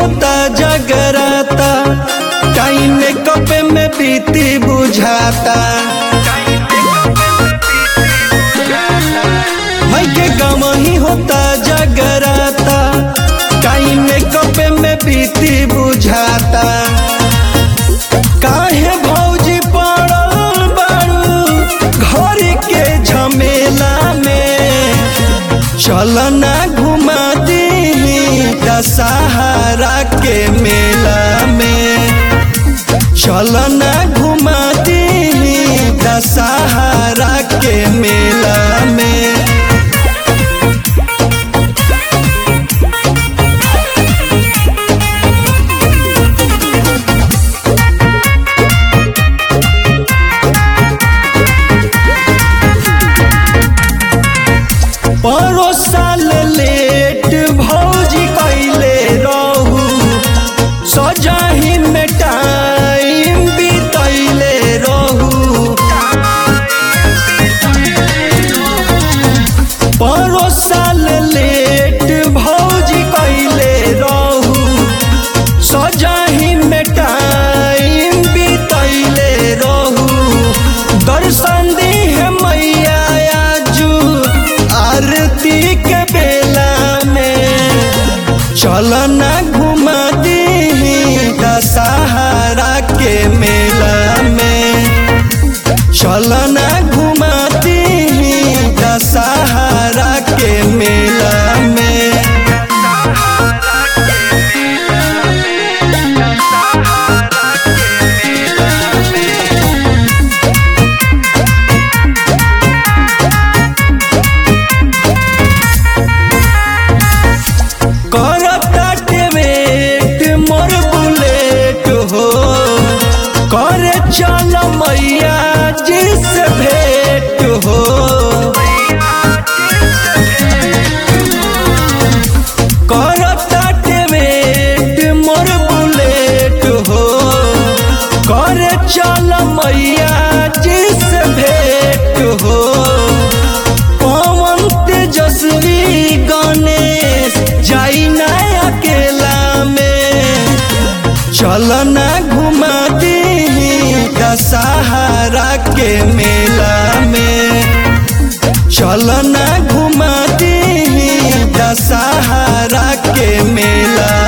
होता जगराता time makeup में बीती बुझाता भाई के गम ही होता जगराता टाइम मेकअप में बीती बुझाता काहे भौजी पड़ल बारू घर के झमेला में चलना घुमा दी दशहरा के मेला में चलना घुमा दी दशहरा के मेला में परो साल लेट भौजी कैले रहू सजाही में टाइम बीतैले रहू परो साल लेट भौजी कैले रहू सजाही में टाइम बीतैले रहू दर्शन दी है मैया आजू आरती के बेला में चलना घुमा दी दशहरा के मेला में चलना घुमा दी दशहरा के मेला में करता वेट मोर बुलेट हो करे चल मैया जिस भेंट हो करता वेट मोर बुलेट हो करे चल मैया जिस भेंट हो पवन तेजस्वी गणेश जाई ना अकेला में चलना घुमा दी दशहरा के मेला में चलना घुमा दी दशहरा के मेला